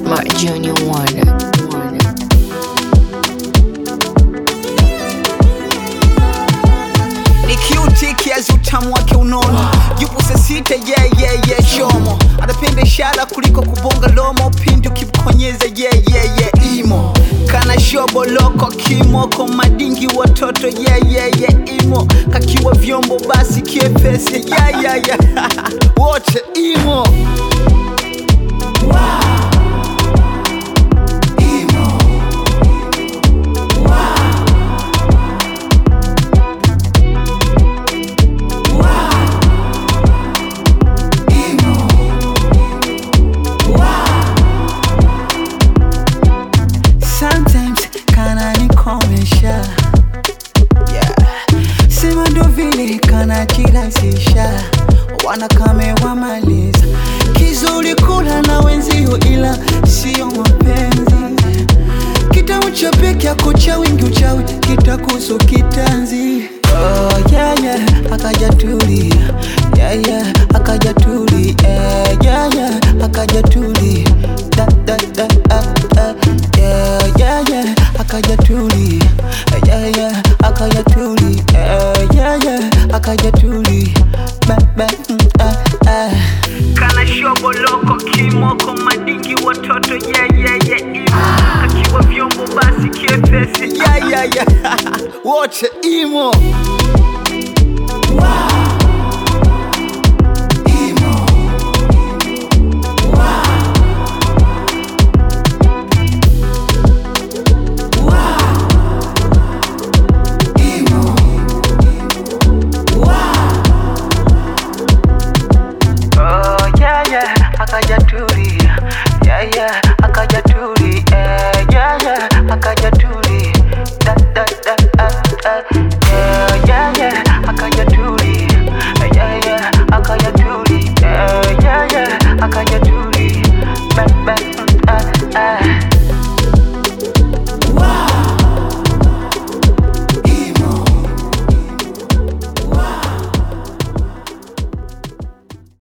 Mark Junior Wonder. Wonder. ni cute kiasi utamu wake unono yupo sasita yeah, yeah, yeah, shomo anapenda ishara kuliko kubonga lomo pindi ukimkonyeza yeah, yeah, yeah, imo kana shobo loko kimoko madingi watoto yeah, yeah, yeah, imo kakiwa vyombo basi kiepesi yeah, yeah, yeah. wote imo sometimes kana nikomesha yeah. sema ndo vile kana chirasisha wanakame wamaliza kizuri kula na wenzio ila sio mapenzi kitamu cha peke yako cha wingi uchawi kitakusu kitanzi oh, yeah, yeah. akaja tulia yeah, yeah. akaja tulia yeah, yeah, yeah. akaja tulia da, da, da, ah, ah. yeah, yeah, yeah. akaja tulia yeah, yeah. akaja tulia yeah, yeah, yeah. akaja tulia ba, ba, mm, ah, ah. kana shobo loko kimoko madingi watoto yeah, yeah, yeah, imo akiwa vyombo basi kiepesi yeah, yeah, yeah. wote imo